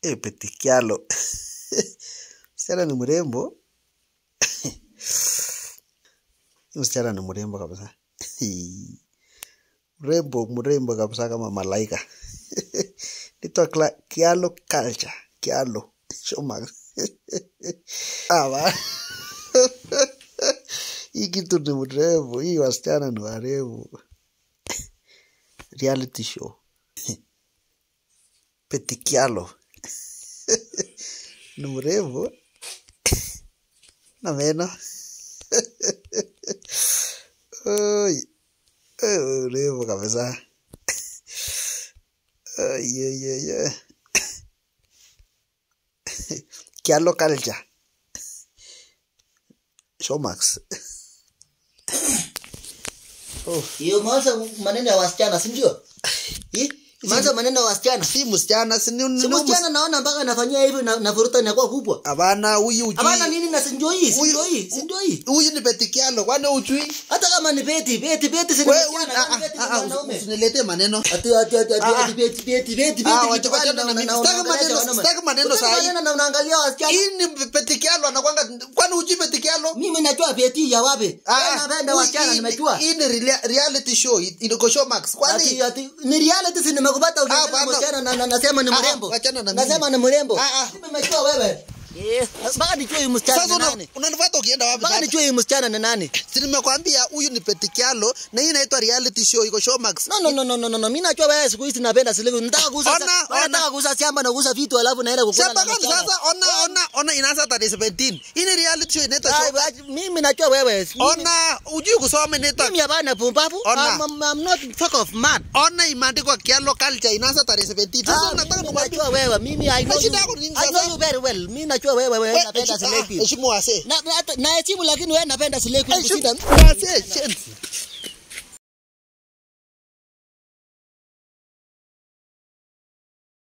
Eh, Petikialo. Msichana ni mrembo. Msichana ni mrembo kabisa. Mrembo, mrembo kabisa kama malaika. Nitwa Kla- Kialo Culture. Kialo. Showmax. Ah, ba. Hii kitu ni mrembo. Hii wasichana ni warembo. Reality show. Petikialo. Ni mrembo na meno. Oi. Eh, Mrembo kabisa. Ay, ay, ay, ay. Kialo Culture. Showmax. Oh. Hiyo mwanzo maneno ya wasichana si ndio? Eh? Mwanzo maneno ya wasichana. Si msichana, si ni Si ni msichana naona mpaka anafanyia hivi na navuruta inakuwa kubwa. Hapana, huyu ujui. Hapana nini na si ndio hii? Si Huyu- ndio hii? Si ndio hii? Huyu ni Petikialo, kwani ujui? Hata kama ni beti, beti, beti si ni Wewe, msichana, ah, kwani beti ni ah, ah, mwanaume. usiniletee maneno. Ati ati ati ati Ah, ati beti, beti, beti, Ah, beti. wacha- kitu wachana gani na mimi. na- Sitaki unaongelesha maneno- wanaume? sitaki maneno Utaki saa hii. maneno na unaangalia wasichana. Hii ni Petikialo anakwanga, kwani ujui Petikialo? Mimi najua beti ya wapi. Ah, Wewe napenda hii- wasichana hii- nimejua. Hii ni relia- reality show, iko Showmax. Kwani Ati ati ni reality si nimekupata Ah, ukiangalia bana. msichana na na- nasema ni Ah, ah, mrembo. wachana na mimi. Nasema ni mrembo. Ah, ah. Mimi nimejua wewe. Eh, mpaka nijue huyu msichana sasa ni una- nani. unanifuata ukienda wapi Mpaka sasa? nijue huyu msichana ni nani. Si nimekwambia huyu ni Petikialo na hii inaitwa reality show, iko Showmax. No no no no no no, no. Mimi najua wewe siku hizi napenda silivu. Nataka kuuza Ona, wewe ona. nataka kuuza shamba na kuuza vitu alafu naenda kukula Shamba na gani msichana. sasa? Ona, ona, ona inaanza tarehe 17. Hii ni reality show inaitwa Ai, Showmax. ai, Mimi najua wewe. Mimi- Ona, ujui kusoma inaitwa Mimi hapana pumbavu. Ona. I'm, I'm, I'm not fuck of mad. ona imeandikwa Kialo Culture inaanza tarehe 17. Sasa Ah, unataka mimi nikwambie najua wewe. Mimi I know you. shida yako ni nini I know sasa? you very well. Mimi najua wewe wewe We- napenda heshi- ah, silevi. heshimu wasee. Na na- hata- na heshimu lakini wewe napenda silevi Heshimu kushinda. wasee, shenzi.